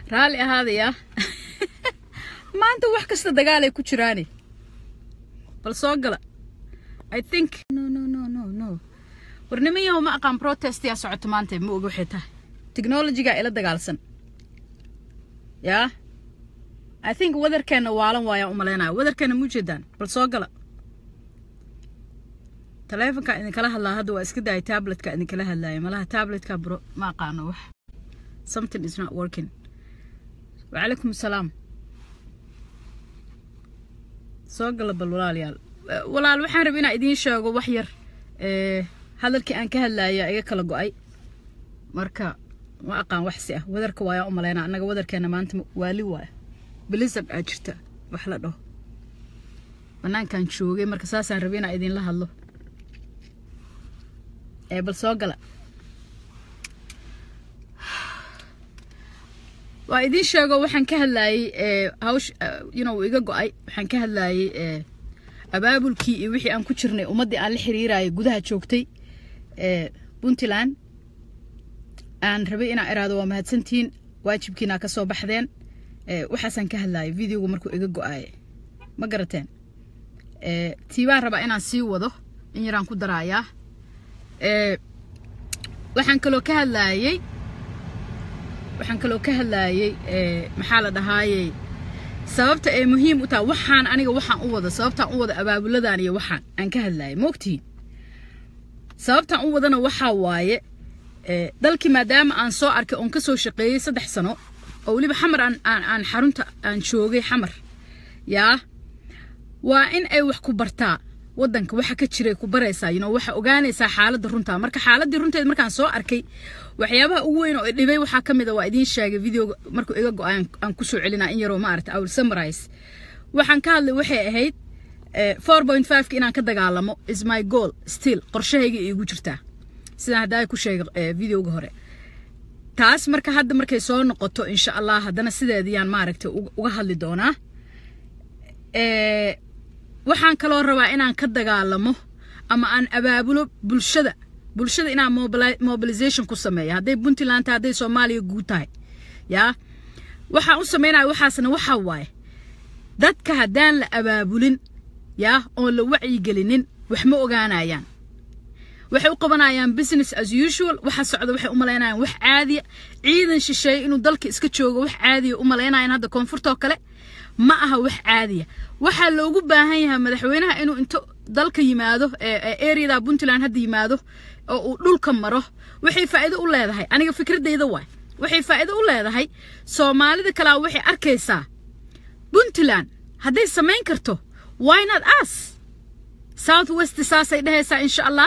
raalli ahaadaya maanta wax kasta dagaalay ku jiraane bal soo gala i think no no no no no war niman yahow ma aqaan protest yaa socoto maanta ma oga waxay tahay technologyga ila dagaalsan yaa i think wadarkeena waalan waayaan u malaynaya wadarkeena ma ujeedaan bal soo gala taleefonka idinkala hadlaa hadda waa iska daayay tabletka idinkala hadlaaya malaha tabletka bro ma aqaano wax something is not working wacalaykum asalaam soo gala bal walaalayaal walaal waxaan rabay inaan idiin sheego wax yar hadalkii aan ka hadlaaya iga kala go-ay marka ma aqaan wax si ah wadarka waayaan u malaynaa annaga wadarkeena maanta waali waaya blizzard aa jirta wax la dhaho banaankaan joogay marka saasaan rabay inaan idinla hadlo ee bal soo gala waa idiin sheego waxaan ka hadlaayey hawsh you know iga go-ay waxaan ka hadlaayey abaabulkii iyo wixii aan ku jirnay ummaddii aan la xiriirayay gudaha joogtay puntland aan rabay inaan iraado waa mahadsantihiin waajibkiina ka soo baxdeen waxaasaan ka hadlaayay videogu markuu iga go-aaye ma garateen tiibaan rabaa inaan sii wado in yaraan ku daraayaa waxaan kaloo ka hadlaayey waxaan kaloo ka hadlaayey maxaa la dhahaayey sababta ay muhiim u tahay waxaan aniga waxaan u wada sababtaan u wada abaabuladan iyo waxaan aan ka hadlaayay maogtihiin sababtaan u wadana waxaa waaye dalkii maadaama aan soo arkay oon ka soo shaqeeyey saddex sano oo weliba xamar aan aan aan xarunta aan joogay xamar yaa waa in ay wax ku bartaa waddanka waxa ka jiray ku baraysaa you know waxa ogaanaysaa xaaladda runta marka xaaladdii runteed markaan soo arkay waxyaabaha ugu weyn oo dhibay waxaa ka mid a waa idiin sheegay videoga markuu iga go-ay aan kusoo celinaa in yaroo maarata I will summarize waxaan ka hadlay waxay ahayd four point five-ka inaan ka dagaalamo is my goal still qorshahayga iigu jirtaa sidaan haddaa ku sheegay videoga hore taas marka hadda markay soo noqoto insha allah haddana sideediyaan maaragtay uga hadli doonaa waxaan kaloo rabaa inaan ka dagaalamo ama aan abaabulo bulshada bulshada inaan mobilization ku sameeya hadday puntland tahay hadday soomaaliya guud tahay yaa waxaan u sameynaya waxaasna waxaa waaye dadka haddaan la abaabulin yaa oon la wacyigelinin wax ma ogaanayaan waxay u qabanayaan business as usual waxa socda waxay u malaynayaan wax caadiya ciidan shisheeye inuu dalka iska joogo wax caadiya u malaynayaan hadda koonfurtoo kale ma aha wax caadiya waxaa loogu baahan yahay madaxweynaha inuu into dalka yimaado areada puntland hadda yimaado oo uu dhulka maro waxay faa'iido u leedahay aniga fikradeyda waay waxay faa'iido u leedahay soomaalida kalaa waxay arkaysaa puntland hadday samayn karto why not us south west saasay dhehaysaa insha allah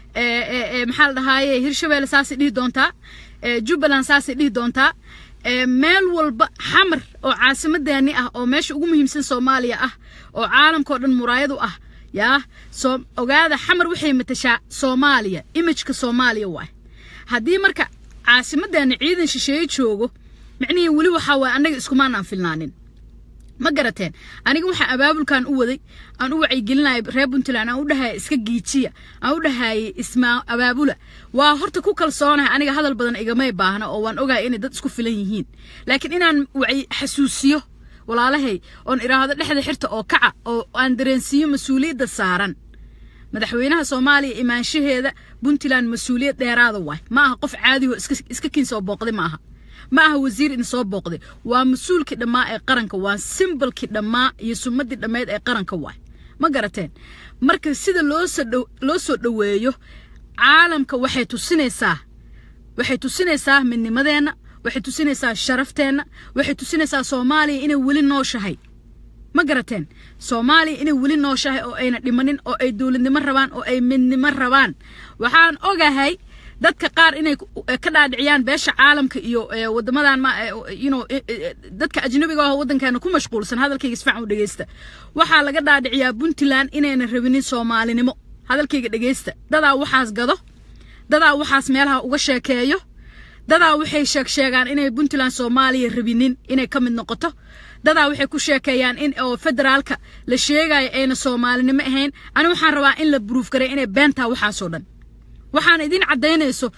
maxaa la dhahaaye hirshabeelle saasay dhihi doontaa jubbaland saasay dhihi doontaa meel walba xamar oo caasimadeeni ah oo meesha ugu muhiimsan soomaaliya ah oo caalamkao dhan muraayadu ah yaa soo ogaada xamar waxay matashaa soomaaliya imajka soomaaliya waay haddii marka caasimadeena ciidan shisheeye joogo micnihii weli waxaa waay annaga iskumaanaan filnaanin ma garateen aniga waxaan abaabulkan u waday aan u wacyigelinaya reer puntland aan u dhahaya iska giijiya aan u dhahayay ismaa abaabula waa horta ku kalsoonahay aniga hadal badan igamay baahna oo waan ogahay inay dad isku filan yihiin laakiin inaan wacyi xasuusiyo walaalahay oon iraahdo dhexda xirta oo kaca oo aan dareensiiyo mas-uuliyadda saaran madaxweynaha soomaaliya imaanshaheeda puntland mas-uuliyad dheeraada waay ma aha qof caadiho iska kiin soo booqday ma aha ma aha wasiir in soo booqday waa mas-uulkii dhammaa ee qaranka waa simbalkii dhammaa iyo sumadii dhammeyd ee qaranka waay ma garateen marka sida loo soo dhoweeyo caalamka waxay tusinaysaa waxay tusinaysaa midnimadeenna waxay tusinaysaa sharafteenna waxay tusinaysaa soomaaliya inay weli nooshahay ma garateen soomaaliya inay weli nooshahay oo ayna dhimanin oo ay dowladnimo rabaan oo ay midnimo rabaan waxaan ogahay dadka qaar inay ka dhaadhiciyaan beesha caalamka iyo wadamadan ma you know dadka ajnabiga ah waddankeena ku mashquulsan hadalkayga isfacan u dhegeysta waxaa laga dhaadhiciyaa puntland inayna rabinin soomaalinimo hadalkayga dhegeysta dadaa waxaas gado dadaa waxaas meelaha uga sheekeeyo dadaa waxay sheeg sheegaan inay puntland soomaaliya rabinin inay ka mid noqoto dadaa waxay ku sheekeeyaan in oo federaalka la sheegayo ayna soomaalinimo ahayn ani waxaan rabaa in la buruuf garay inay beentaa waxaasoo dhan waxaan idin caddaynayso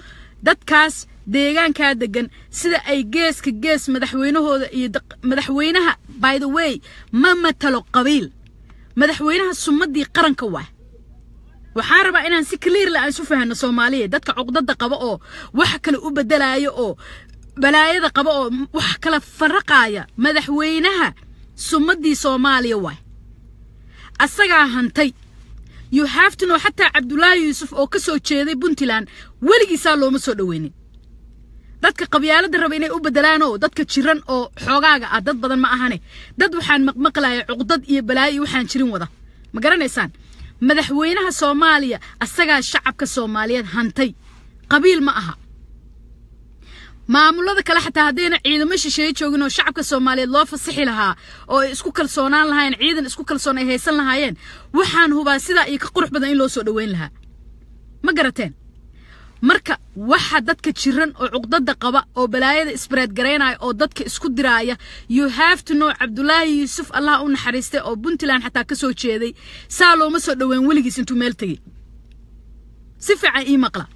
dadkaas deegaankaa degan sida ay geeska gees madaxweynahooda iyo madaxweynaha by the way ma matalo qabiil madaxweynaha sumadii qaranka waa waxaan rabaa inaan si clearla aan isu fahanno soomaaliya dadka cuqdada qaba oo wax kale u bedelaayo oo balaayada qaba oo wax kala faraqaaya madaxweynaha sumadii soomaaliya waay asagaa hantay you have to know xataa cabdulaahi yuusuf oo ka soo jeeday puntland weligiisaa looma soo dhoweynin dadka qabyaalada raba inay u bedelaan oo dadka jiran oo xoogaaga ah dad badan ma ahane dad waxaan maqmaqlaya cuqdad iyo balaayo iyo waxaan jirin wada ma garanaysaan madaxweynaha soomaaliya asagaa shacabka soomaaliyeed hantay qabiil ma aha maamulada kale xataa haddayna ciidamo shisheeye joogin oo shacabka soomaaliyeed loo fasixi lahaa oo ay isku kalsoonaan lahaayeen ciidan isku kalsoon ay haysan lahaayeen waxaan hubaa sidaa iyo ka qurux badan in loo soo dhoweyn lahaa ma garateen marka waxa dadka jiran oo cuqdada qaba oo balaayada isbareed garaynaya oo dadka isku diraaya you have to know cabdulaahi yuusuf allah u naxariistay oo puntland xataa ka soo jeeday saa looma soo dhoweyn weligiis intuu meel tegey si fiican ii maqla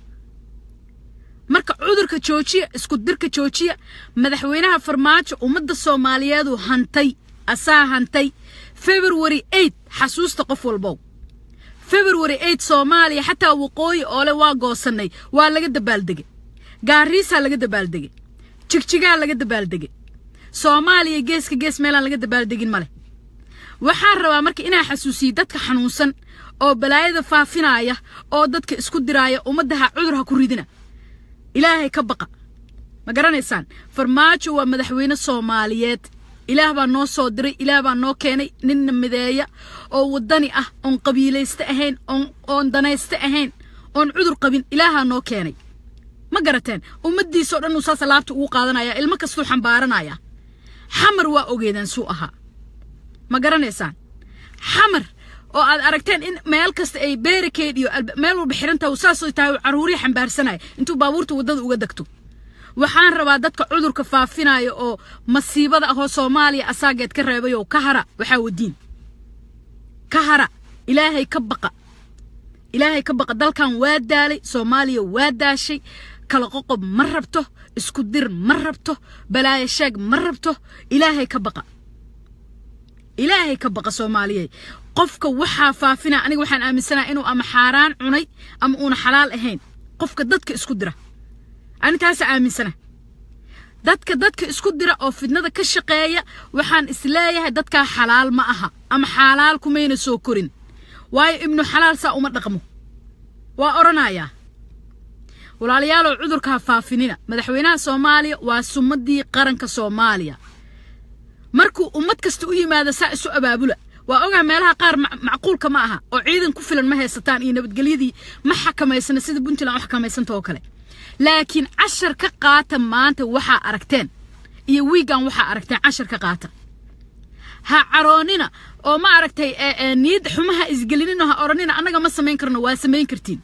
marka cudurka joojiya isku dirka joojiya madaxweynaha farmaajo ummadda soomaaliyeedu hantay asaa hantay february eight xasuusta qof walbow february eight soomaaliya xataa waqooyi oole waa goosannay waa laga dabaaldegay gaariisaa laga dabaaldegay jigjigaa laga dabaaldegay soomaaliya geeska gees meelaan laga dabaaldegin ma leh waxaan rabaa marka inaa xasuusiyo dadka xanuunsan oo balaayada faafinaya oo dadka isku diraaya ummaddaha cudur ha ku ridina ilaahay ka baqa ma garanaysaan farmaajo waa madaxweyne soomaaliyeed ilaah baa noo soo diray ilaah baa noo keenay ninna mideeya oo waddani ah oon qabiilayste ahayn oon danayste ahayn oon cudur qabin ilaahaa noo keenay ma garateen ummaddiisao dhan uu saas alaabta ugu qaadanaya ilmo kastuu xambaaranaya xamar waa ogeedaan suu ahaa ma garanaysaan xamar oo aad aragteen in meel kasta ay beerikeed iyo meel walba xirantaha saasoo tahay caruuriya xambaarsanaya intuu baabuurta waddada uga degto waxaan rabaa dadka cudurka faafinaya oo masiibada ahoo soomaaliya asaageed ka reebay oo ka hara waxaa wadiin ka hara ilaahay ka baqa ilaahay ka baqa dalkan waa daalay soomaaliya waa daashay kala qoqob ma rabto isku dir ma rabto balaayo sheeg ma rabto ilaahay ka baqa ilaahay ka baqa soomaaliyeed qofka waxaa faafina aniga waxaan aaminsanaha inuu ama xaaraan cunay ama uuna xalaal ahayn qofka dadka isku dira ani taasa aaminsana dadka dadka isku dira oo fidnada ka shaqeeya waxaan isleeyahay dadkaa xalaal ma aha ama xalaal kumayna soo korin waayo ibnu xalaal saa uma dhaqmo waa odhanayaa walaalayaalow cudurka ha faafinina madaxweynaha soomaaliya waa sumadii qaranka soomaaliya markuu ummad kasta u yimaado saa isu abaabula waa ogaa meelaha qaar macquulka ma aha oo ciidan ku filan ma haysataan iyo nabadgelyadii ma xakamaysana sida puntland u xakamaysanta oo kale laakiin cashar ka qaata maanta waxaa aragteen iyo wiigan waxaa aragteen cashar ka qaata ha caroonina oo ma aragtay niyad xumaha isgelinina ha odhanina annaga ma samayn karno waa samayn kartiin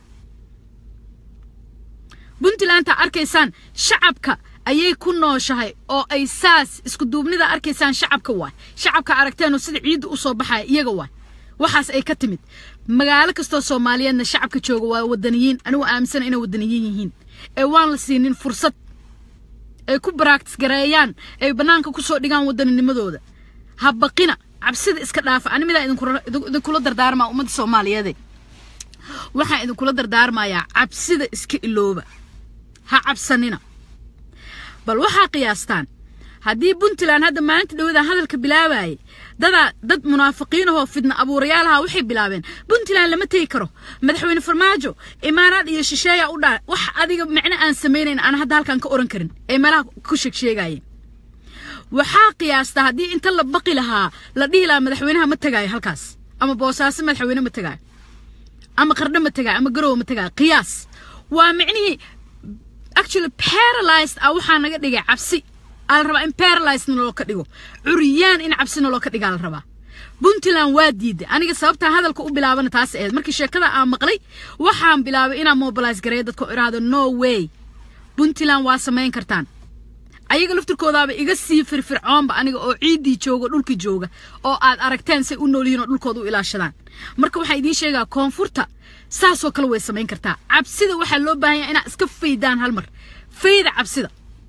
puntlandta arkaysaan shacabka ayay ku nooshahay oo ay saas isku duubnida arkaysaan shacabka waay shacabka aragteenoo sida ciidda u soo baxaya iyaga waay waxaas ay ka timid magaalo kastoo soomaaliyeedna shacabka jooga waa wadaniyiin anigu aaminsana inay wadaniyiin yihiin ee waan la siinin fursad ay ku baraaktis gareeyaan ay bannaanka ku soo dhigaan waddaninimadooda ha baqina cabsida iska dhaafa ani midaa idinkula dardaarmaa ummadda soomaaliyeede waxaan idinkula dardaarmayaa cabsida iska ilooba ha cabsanina bal waxaa qiyaastaan haddii puntland hadda maalinta dhawada hadalka bilaabayay dadaa dad munaafiqiinahoo fidna abuurayaalaha waxay bilaabeen puntland lama tegi karo madaxweyne farmaajo imaaraad iyo shisheeya u dhaa wax adiga micno aan samaynayn aan hadda halkan ka oran karin ee meelaha ku sheegsheegayeen waxaa qiyaasta haddii inta la baqi lahaa la dhihi lahaa madaxweynaha ma tegaayo halkaas ama boosaaso madaxweyne ma tegaayo ama qardho ma tegaayo ama garowe ma tegaayo qiyaas waa micnihii actually paralyzed ah waxaa naga dhigay cabsi aa la rabaa in paralyzed naloo ka dhigo curyaan in cabsi naloo ka dhigaa la rabaa puntland waa diiday aniga sababtaa hadalka u bilaabana taas ahayd markii sheekada aan maqlay waxaan bilaabay inaan mobilize gareeyo dadka iraahdo no way puntland waa samayn kartaan ayaga laftirkoodaaba iga sii firfircoonba aniga oo ciiddii jooga dhulkii jooga oo aad aragteen say u noolyihiin oo dhulkooda u ilaashadaan marka waxaan idiin sheegaa koonfurta saasoo kale way samayn kartaa cabsida waxaa loo baahan yahay inaad iska faydaan hal mar fayda cabsida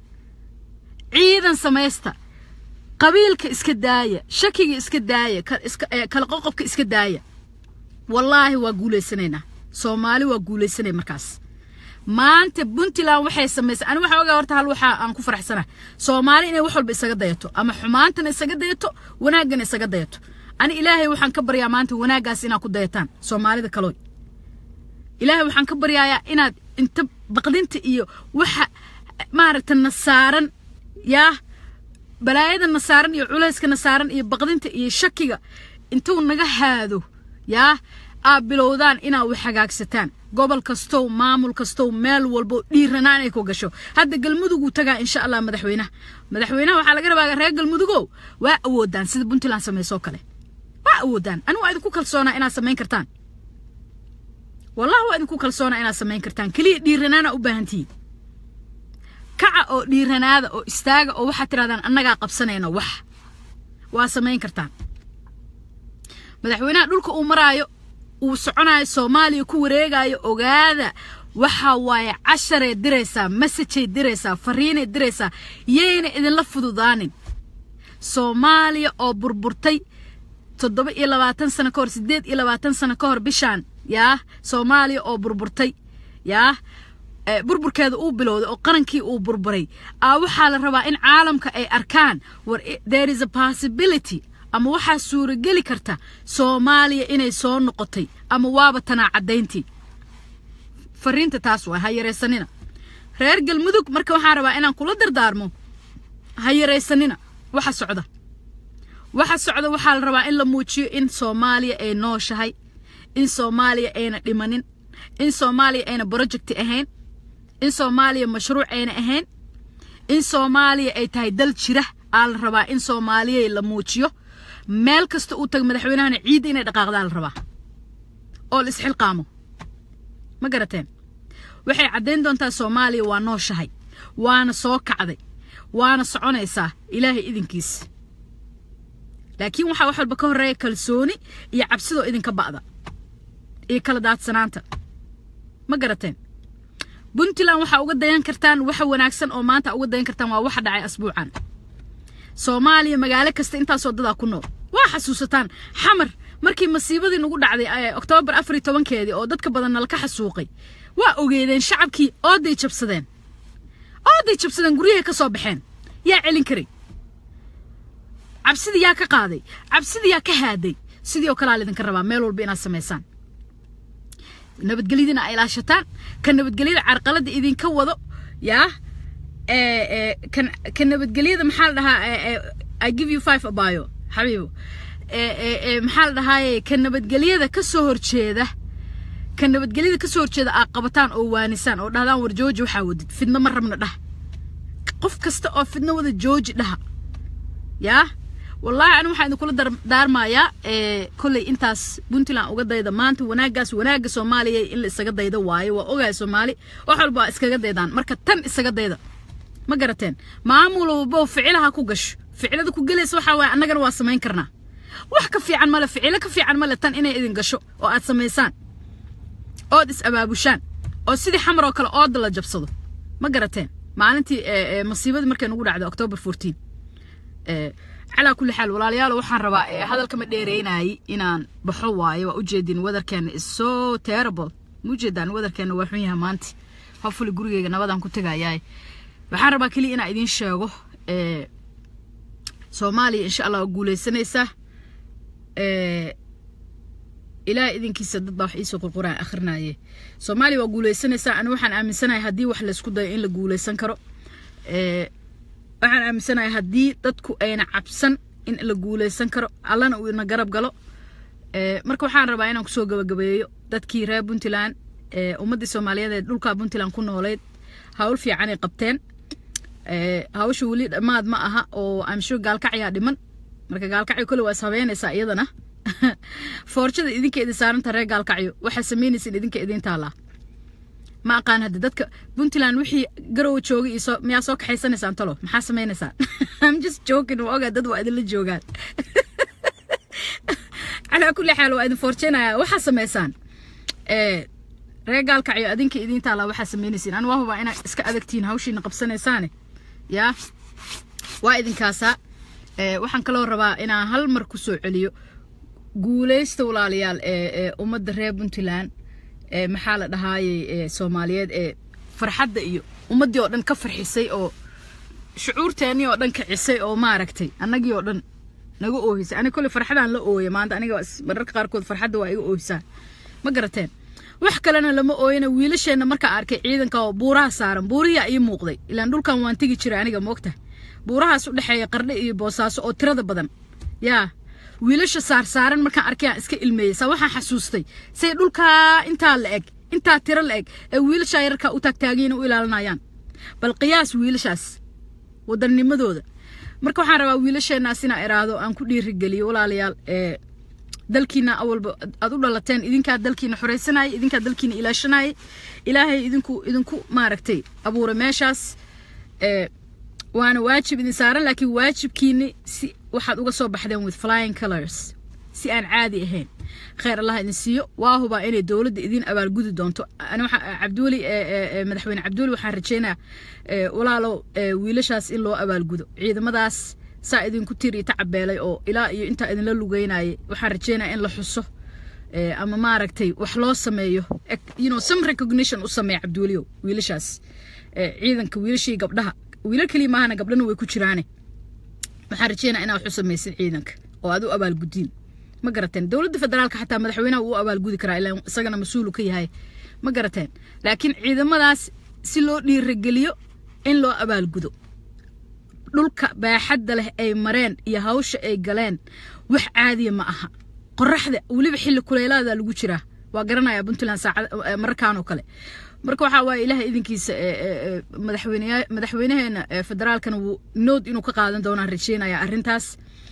ciidan samaysta qabiilka iska daaya shakiga iska daaya kala qoqobka iska daaya wallaahi waa guulaysanaynaa soomaali waa guulaysanay markaas maanta puntland waxay samaysay ani waxaa ogaa horta hal waxaa aan ku faraxsanaa soomaali inay wax walba isaga dayato ama xumaantana isaga dayato wanaaggana isaga dayato ani ilaahay waxaan ka baryaa maanta wanaaggaas inaad ku dayataan soomaalida kalooy ilaahay waxaan ka baryayaa inaad inta baqdinta iyo waxa maaragta nasaaran yaa balaayada nasaaran iyo culayska nasaaran iyo baqdinta iyo shakiga intuu naga haado yaa aad bilowdaan inaad wax hagaagsataan gobol kastow maamul kastow meel walbo dhiiranaan ay ku gasho hadda galmuduguu tagaa insha allah madaxweynaha madaxweynaha waxaa laga rabaa reer galmudugow waa awoodaan sida puntland samaysoo kale waa awoodaan anigu waa idinku kalsoonaa inaad samayn kartaan wallahi waa idinku kalsoonaa inaad samayn kartaan keliya dhiiranaana u baahantihiin kaca oo dhiiranaada oo istaaga oo waxaad tirahdaan annagaa qabsanayno wax waa samayn kartaan madaxweynaha dhulka uu maraayo uu soconayo soomaaliya ku wareegayo ogaada waxa waaye casharay diraysaa masajay diraysaa fariinay diraysaa yayna idinla fududaanin soomaaliya oo burburtay toddoba iyo labaatan sano ka hor siddeed iyo labaatan sano ka hor bishaan yaa soomaaliya oo burburtay yaa burburkeeda uu bilowday oo qarankii uu burburay aa waxaa la rabaa in caalamka ay arkaan war there is a possibility ama waxaa suurageli karta soomaaliya inay soo noqotay ama waaba tanaa caddayntii fariinta taas waa ha yaraysanina reer galmudug marka waxaan rabaa inaan kula dardaarmo ha yaraysanina waxa socda waxa socda waxaa la rabaa in la muujiyo in soomaaliya ay nooshahay in soomaaliya ayna dhimanin in soomaaliya ayna projecti ahayn in soomaaliya mashruuc ayna ahayn in soomaaliya ay tahay dal jira aa la rabaa in soomaaliya la muujiyo meel kasta uu tago madaxweynahana ciidda inay dhaqaaqdaa la rabaa oo la isxilqaamo ma garateen waxay caddayn doontaa soomaaliya waa nooshahay waana soo kacday waana soconaysaa ilaahay idinkiis laakiin waxaa wax walba ka horreeya kalsooni iyo cabsidoo idinka ba'da iyo kala daadsanaanta ma garateen puntland waxaa uga dayan kartaan waxa wanaagsan oo maanta uga dayan kartaan waa waxa dhacay asbuucan soomaaliya magaalo kasta intaasoo dadaa ku nool waa xasuusataan xamar markii masiibadii nagu dhacday oktoobar afar iyo tobankeedii oo dadka badan nalaka xasuuqay waa ogeedeen shacabkii ooday jabsadeen ooday jabsadeen guryahay ka soo baxeen yaa celin karay cabsidii yaa ka qaaday cabsidii yaa ka haaday sidii oo kalea laydinka rabaa meel walba inaad samaysaan nabadgelyadina ay ilaashataan ka nabadgelyada carqaladda idinka wado yaa kan ka nabadgelyada maxaa la dhahaa i give you five abayo xabiibo maxaa la dhahaaye ka nabadgelyada ka soo horjeeda ka nabadgelyada ka soo horjeeda aad qabataan oo waanisaan oo dhahdaan war jooji waxaa wadid fidno ma rabna dhah qof kasta oo fidno wada jooji dhaha yaa wallaahi anigu waxaan idinkula daarmayaa kolley intaas puntland uga dayda maanta wanaaggaas wanaagga soomaaliya in la isaga dayda waayo waa ogahay soomaali wax walba waa iskaga daydaan marka tan isaga dayda ma garateen maamul walbo ficilaha ku gasho ficilada ku gelaysa waxaa waaye annagana waa samayn karnaa wax ka fiican male ficilo ka fiican male tan inay idin gasho oo aad samaysaan ood is abaabushaan oo sidii xamar oo kale ooda la jabsado ma garateen maalintii masiibadii markay nagu dhacday october fourteen calaa kulli xaal walaalayaal waxaan rabaa hadalkama dheereynayay inaan baxo waayo waa ujeedin wadarkeena is so terrible ma ujeedaan wadarkeena waa xun yahay maanta hofuli gurigeyga nabadaan ku tegayaay waxaan rabaa keliya inaan idiin sheego soomaaliya insha allah waa guuleysanaysaa ilaah idinkiisa dad baa wax iisoo qurquraan akhrinaye soomaaliya waa guuleysanaysaa ani waxaan aaminsanahay haddii wax laysku dayo in la guuleysan karo waxaan aaminsanahay haddii dadku ayna cabsan in la guuleysan karo allana uu ina garab galo marka waxaan rabaa inaan kusoo gabagabeeyo dadkii reer puntland ummaddii soomaaliyeed ee dhulkaa puntland ku nooleyd hawl fiicanay qabteen hawsha weli dhammaad ma aha oo amsho gaalkacyaa dhiman marka gaalkacyo kole waa is habeynaysaa iyadana foorjada idinka idin saaranta reer gaalkacyo waxaa samaynaysin idinka idin taalaa ma aqaan hadda dadka puntland wixii garowa joogay iyo miyaa soo kaxaysanaysaan talo maxaa samaynaysaan I'm just joking waa ogaa dad waa idinla joogaan calaa kulli xaal waa idin foorjeenaya waxaa samaysaan reer gaalkacyo adinka idiin taallaa waxaa samaynaysiin ani waa hubaa inaad iska adagtihiin hawshiina qabsanaysaane yaa waa idinkaasaa waxaan kaloo rabaa inaan hal mar ku soo celiyo guulaysta walaalayaal ee ummadda reer puntland maxaa la dhahaayey soomaaliyeed ee farxadda iyo ummaddii oo dhan ka farxisay oo shucuurteennii oo dhan kicisay oo maaragtay annagii oo dhan naga oohisay aniga kolley farxadaan la ooya maanta aniga mararka qaarkood farxadda waa iga oohisaan ma garateen wax kalena lama ooyana wiilasheenna markaa arkay ciidanka oo buuraha saaran buurihiyaa ii muuqday ilaan dhulkan waan tegi jiray aniga moogta buurahaas u dhexeeya qardhe iyo boosaaso oo tirada badan yaa wiilasha saarsaaran markaan arkay aan iska ilmeeyey saa waxaan xasuustay say dhulkaa intaa la eg intaa tiro la eg ee wiilashaa yararkaa u taagtaagiina u ilaalinayaan bal qiyaas wiilashaas wadanimadooda marka waxaan rabaa wiilasheenaas inaa iraahdo aan ku dhiirigeliyo walaalayaal ee dalkiina awalba aad u dhalateen idinkaa dalkiina xoraysanaya idinkaa dalkiina ilaashanaya ilaahay idinku idinku maaragtay abuuray meeshaas ee waana waajib idin saaran laakiin waajibkiini si waxaad uga soo baxdeen with flying colors si aan caadi ahayn khayr allah idin siiyo waa hubaa inay dowladda idin abaalgudi doonto ani waxa cabdiweli madaxweyne cabdiweli waxaan rajaynayaa walaalow wiilashaas in loo abaalgudo ciidamadaas saa idinku tiri tacabeelay oo ilaa iyo intaa idinla lugeynayay waxaan rajeynaya in la xuso ama maaragtay wax loo sameeyo you know some recognition u sameeya cabdiweliyow wiilashaas ciidanka wiilashii gabdhaha wiilal keliya maahana gabdhana way ku jiraane waxaan rajeynaya inaad wax u samaysid ciidanka oo aad u abaalgudiin ma garateen dowladda federaalka xataa madaxweynaha wuu abaalgudi karaa ilaa isagana mas-uulu ka yahay ma garateen laakiin ciidamadaas si loo dhiirageliyo in loo abaalgudo dhulka baaxadda leh ay mareen iyo hawsha ay galeen wax caadiya ma aha qoraxda weliba xilli kuleelaada lagu jiraa waa garanaya puntland saacad mararkaan oo kale marka waxaa waaye ilaah idinkiisa madaxweyne madaxweynaheena federaalkana wuu nood inuu ka qaadan doonaan rajeynaya arrintaas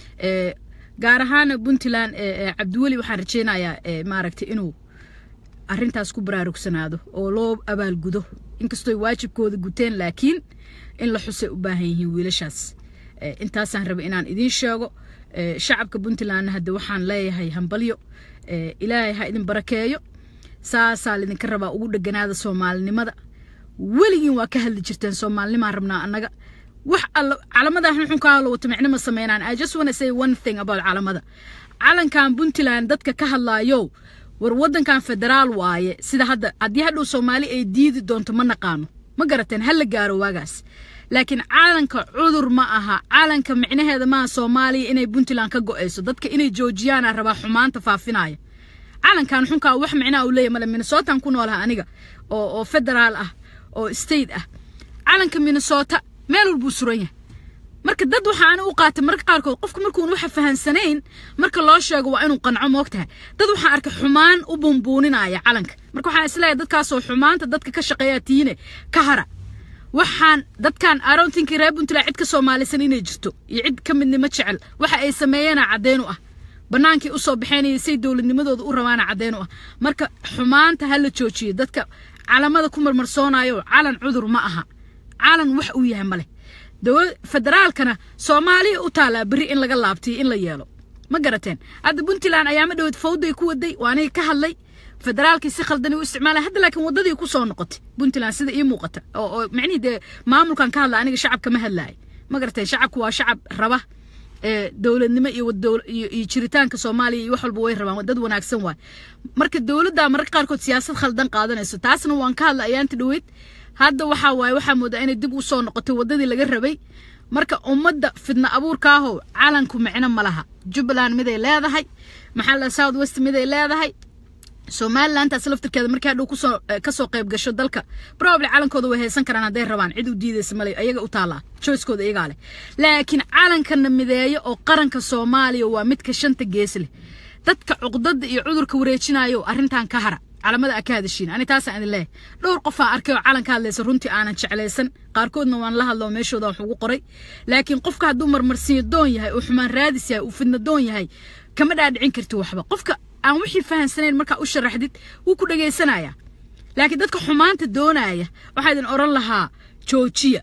gaar ahaana puntland cabdiweli waxaan rajeynayaa maaragtay inuu arrintaas ku baraarugsanaado oo loo abaalgudo inkastooy waajibkooda guteen laakiin in la xusay u baahan yihiin wiilashaas intaasaan raba inaan idiin sheego shacabka puntlandna hadde waxaan leeyahay hambalyo ilaahay ha idin barakeeyo saasaa laydinka rabaa ugu dheganaada soomaalinimada weligiin waa ka hadli jirteen soomaalinimaan rabnaa annaga wax alla calamada xunxunkaa la wato micno ma sameynaan i just wanna say one thing about calamada calankan puntland dadka ka hadlaayo war waddankan federaal waaye sida hadda haddii hadhow soomaali ay diidi doonto ma naqaano ma garateen ha la gaaro waagaas laakiin calanka cudur ma aha calanka micnaheeda maaha soomaaliya inay puntland ka go-ayso dadka inay joojiyaana rabaa xumaanta faafinaya calankan xunkaa wax micnaha uu leeyahy male minnesotan ku noolaha aniga oo oo federaal ah oo state ah calanka minnesota meel walbuu suran yahay marka dad waxaana u qaatay marka qaarkood qofka markuun waxa fahansanayn marka loo sheego waa inuu qanco moogtahay dad waxaan arkay xumaan u buunbuuninaya calanka marka waxaan isleeyahay dadkaasoo xumaanta dadka ka shaqeeya tiine ka hara waxaan dadkan aroontinkii reer puntland cid ka soomaalisan inay jirto iyo cid ka midnimo jecel waxa ay sameeyeena caddeyn u ah bannaankii usoo baxeenaya say dowladnimadooda u rabaana caddeyn u ah marka xumaanta ha la joojiyo dadka calamada ku marmarsoonayo calan cudur ma aha calan wax uu yahay male federaalkana soomaaliya u taalaa berri in laga laabtiyo in la yeelo ma garateen hadda puntland ayaama dhowed fawday ku waday waa aniga ka hadlay federaalkii si khaldani u isticmaala hadda laakiin wadadii ku soo noqotay puntland sida ii muuqata oo oo micnihii dee maamulkan ka hadla aniga shacabka ma hadlaay ma garateen shacabku waa shacab raba ee dowladnimo iyo iyo jiritaanka soomaaliya iyo wax walba way rabaan dad wanaagsan waay marka dowladda mararka qaarkood siyaasad khaldan qaadanayso taasna waan ka hadla ayaanta dhoweyd hadda waxaa waaye waxaa moodaa inay dib u soo noqotay waddadii laga rabay marka ummadda fidna abuurkaahow calanku micno ma laha jubbaland miday leedahay maxaa la south west miday leedahay somalilantaas laftirkeeda markii hadhow kusoo kasoo qayb gasho dalka probably calankooda way haysan karaan hadday rabaan cid u diidaysa male ayaga u taallaa choicekooda iyagaa leh laakiin calankana mideeyo oo qaranka soomaaliya waa midka shanta gees leh dadka cuqdada iyo cudurka wareejinayo arrintan ka hara calamada aka hadashiin ani taasaan idin leeyahay dhowr qofaa arkay oo calanka hadlaysa runtii aanan jeclaysan qaarkoodna waan la hadloo meeshooda wax ugu qoray laakiin qofka hadduu marmarsiyo doon yahay uu xumaan raadis yahay uu fidna doon yahay kama dhaadhicin karti waxba qofka aan wixii fahansanayn markaa u sharaxdid wuu ku dhegaysanayaa laakiin dadka xumaanta doonaya waxaa idin odhan lahaa joojiya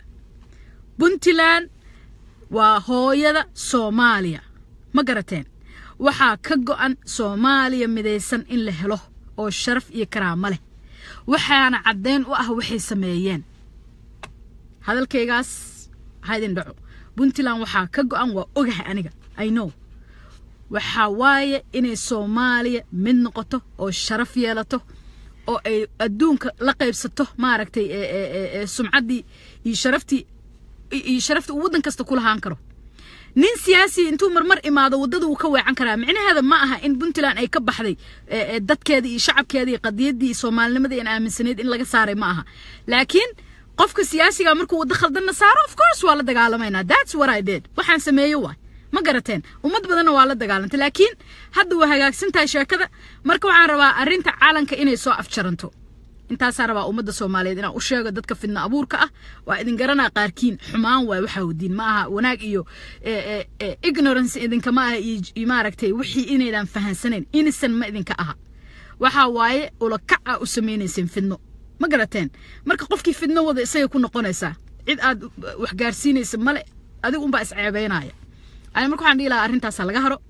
puntland waa hooyada soomaaliya ma garateen waxaa ka go-an soomaaliya midaysan in la helo oo sharaf iyo karaamo leh waxaana caddeyn u ah waxay sameeyeen hadalkaygaas haydin dhaco puntland waxaa ka go-an waa ogahay aniga i know waxaa waaye inay soomaaliya mid noqoto oo sharaf yeelato oo ay adduunka la qaybsato maaragtay sumcaddii iyo sharaftii iyo sharaftii uu waddan kasta ku lahaan karo nin siyaasi intuu marmar imaado waddada wuu ka weecan karaa micnaheeda ma aha in puntland ay ka baxday dadkeeda iyo shacabkeeda iyo qadiyaddii iyo soomaalinimadii aan aaminsanayd in laga saaray ma aha laakiin qofka siyaasiga markuu waddo khaldanna saaro of course waa la dagaalamaynaa that's what I did waxaan sameeyo waay ma garateen ummad badanna waa la dagaalantay laakiin hadda waa hagaagsan tahay sheekada marka waxaan rabaa arrinta caalanka inay soo afjaranto intaasaa rabaa ummadda soomaaliyeed inaan u sheego dadka fidna abuurka ah waa idin garanaa qaarkiin xumaan waay waxaa wadiin ma aha wanaag iyo ignorance idinkama aha iyo maaragtay wixii inaydan fahansanayn innocent ma idinka aha waxaa waaye ulakac a u samaynayseen fidno ma garateen marka qofkii fidno wada isagay ku noqonaysaa cid aad wax gaarsiinaysa male adigu unbaa isceebeynaya ani marka waxaan dhihi lahaa arrintaasaa laga haro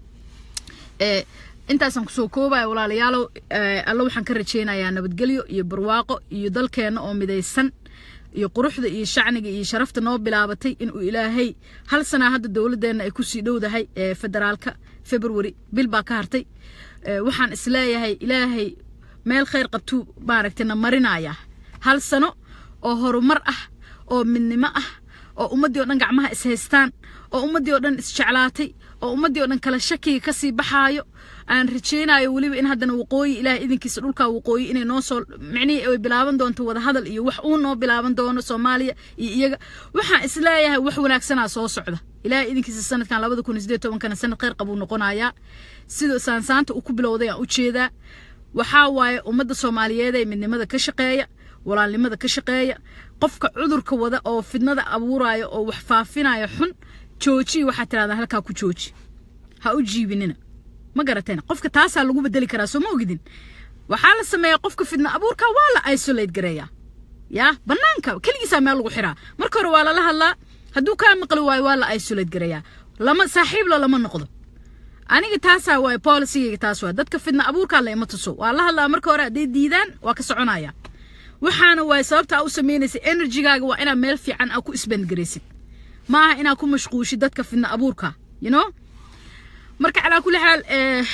intaasaan kusoo koobaya walaalayaalow alla waxaan ka rajeynayaa nabadgelyo iyo barwaaqo iyo dalkeenna oo midaysan iyo quruxda iyo shacniga iyo sharafta noo bilaabatay inuu ilaahay hal sanaa hadda dowladeenna ay kusii dhowdahay federaalka february bil baa ka hartay waxaan isleeyahay ilaahay meel khayr qabtuu maaragtay na marinaya hal sano oo horumar ah oo midnimo ah oo ummaddii oo dhan gacmaha ishaystaan oo ummaddii oo dhan isjeclaatay oo ummaddii oo dhan kala shakiga kasii baxaayo aan rajaynayo weliba in haddana waqooyi ilaahay idinkiisa dhulkaa waqooyi inay noo soo micnihii ay bilaaban doonto wadahadal iyo wax uu noo bilaaban doono soomaaliya iyo iyaga waxaan isleeyahay wax wanaagsanaa soo socda ilaahay idinkiisa sanadkan labada kun iyo sideed tobankana sanad khayr qabuu noqonayaa sida saansaanta uu ku bilowday aan u jeedaa waxaa waaye ummadda soomaaliyeed ee midnimada ka shaqeeya walaalnimada ka shaqeeya qofka cudurka wada oo fidnada abuuraya oo wax faafinaya xun joojiyi waxaa tiraahdaa halkaa ku jooji ha u jiibinina ma garateen qofka taasaa lagu bedeli karaa soo ma ogidin waxaa la sameeyaa qofka fidna abuurka waa la isolate gareeyaa yaa banaanka keligiisaa meel lagu xiraa marka hore waa lala hadlaa hadduu kaa maqli waayo waa la isolate gareeyaa lama saaxiibla lama noqdo aniga taasaa waay policygayga taas waa dadka fidna abuurkaa la ima tuso waa la hadlaa marka hore hadday diidaan waa ka soconaya waxaana waay sababta aa u samaynaysa enerjigaaga waa inaad meel fiican aa ku isbandgaraysid ma aha inaad ku mashquushid dadka fidna abuurka you know marka calaa kulli xaal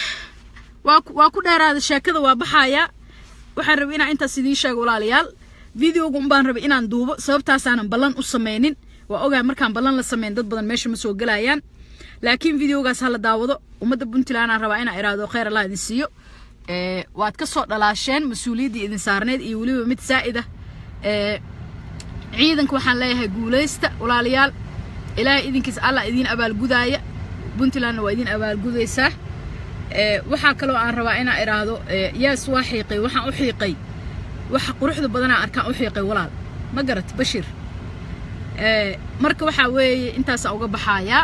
waa ku dheeraada sheekada waa baxaya waxaan rabay inaan intaas idiin sheego walaalayaal videoga unbaan rabay inaan duubo sababtaasaanan ballan u samaynin waa ogaa markaan ballan la samayn dad badan meesha ma soo gelayaan laakiin videogaas ha la daawado ummadda puntland aan rabaa inaan iraahdo khayr allah idin siiyo waad ka soo dhalaasheen mas-uuliyaddii idin saarneed iyo weliba mid saa'id ah ciidanka waxaan leeyahay guulaysta walaalayaal ilaahay idinkiisa allah idiin abaalgudaaya puntlandna waa idiin abaalgudaysaa waxaa kaloo aan rabaa inaan idhaahdo yaas waa xiiqay waxaan u xiiqay waxa quruxda badanaa arkaan u xiiqay walaal ma garat bashir marka waxaa weeye intaasaa uga baxaayaa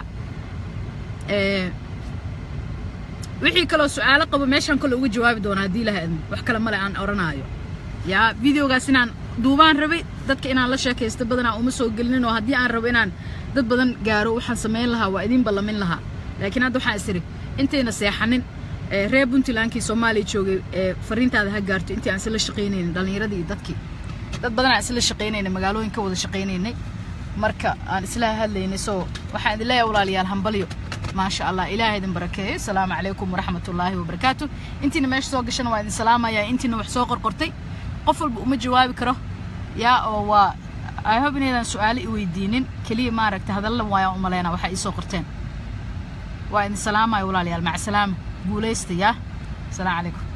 wixii kaloo su-aalo qabo meeshaan kale uga jawaabi doona haddii ilaha idmo wax kale male aan oranaayo yaa videogaas inaan duubaan rabay dadka inaan la sheekaysto badanaa uma soo gelinin oo haddii aan rabo inaan dad badan gaaro waxaan samayn lahaa waa idiin ballamin lahaa laakiin hadda waxaan isiri intayna seexanin reer puntlandkii soomaaliya joogay fariintaada ha gaarto intii aan isla shaqaynaynin dhallinyaradii iyo dadkii dad badan aan isla shaqaynaynay magaalooyin ka wada shaqaynaynay marka aan isla hadlaynay soo waxaan idin leeyahay walaalayaal hambalyo maasha allah ilaahay idin barakeeyo asalaamu calaykum waraxmatullaahi wabarakaatu intiina meesha soo gashana waa idin salaamayaa intiina wax soo qorqortay qof walba uma jawaabi karo yaa oo waa i hope inaydan su-aalo i weydiinin keliya maaragta hadallan waayaan umaleyna waxaa ii soo qorteen waa idin salaamaya walaalayaal maca salaama guulaysta yaa asalaamu calaykum